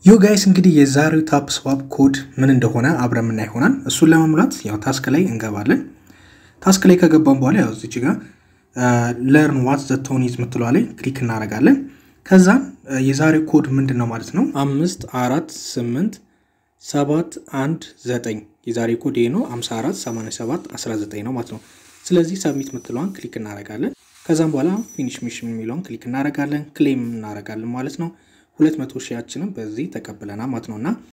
ዮ ጋይስ እንግዲህ የዛሬው ታፕ ስዋፕ ኮድ ምን እንደሆነ አብረን ምና ይሆናል። እሱን ለመሙላት ያው ታስክ ላይ እንገባለን። ታስክ ላይ ከገባን በኋላ ያው እዚች ጋር ለርን ዋት ዘ ቶን ኢዝ ምትለዋ ላይ ክሊክ እናደርጋለን። ከዛ የዛሬው ኮድ ምንድን ነው ማለት ነው አምስት አራት ስምንት ሰባት አንድ ዘጠኝ የዛሬ ኮድ ይሄ ነው 54 87 19 ነው ማለት ነው። ስለዚህ ሰብሚት ምትለዋን ክሊክ እናደርጋለን። ከዛም በኋላ ፊኒሽ ሚሽን የሚለውን ክሊክ እናደርጋለን። ክሌም እናደርጋለን ማለት ነው። ሁለት መቶ ሺያችንን በዚህ ተቀብለናል ማለት ነው። እና